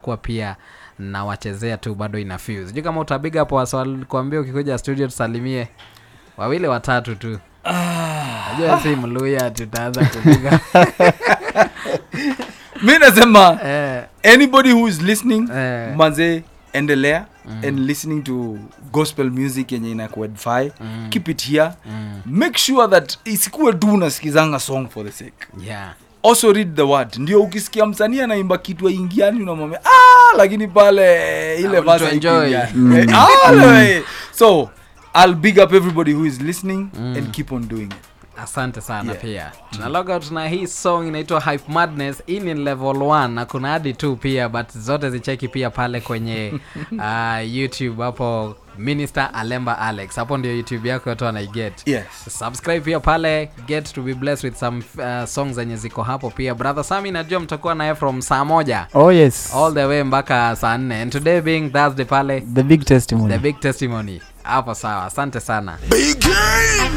nitakuwa pia nawachezea tu bado ina fuse sijui kama utabiga hapo waswalikuambia ukikuja studio tusalimie wawili watatu tu najua si mluya tutaanza kupiga mi nasema eh, anybody who is listening Eh. manze endelea and listening to gospel music yenye inakuedify Mm. keep it here mm, make sure that isikuwe tu unasikizanga song for the sake yeah also read the word ndio ukisikia msanii anaimba kitu aingiani unamwambia ah, lakini pale ile Ah, verse to enjoy. haikuingiani." Eh, ah, le- so i'll big up everybody who is listening and keep on doing it asante sana Yeah. pia tuna logout na hii song inaitwa hype madness hii ni level 1 na kuna hadi tu pia but zote zicheki pia pale kwenye uh, youtube hapo minister alemba alex hapo ndio youtube yako yote wanaiget yes subscribe pia pale get to be blessed with some uh, songs zenye ziko hapo pia brother sami najua mtakuwa naye from saa moja oh yes all the way mpaka saa nne and today being thursday pale the big testimony the big testimony hapo sawa asante sana Big game.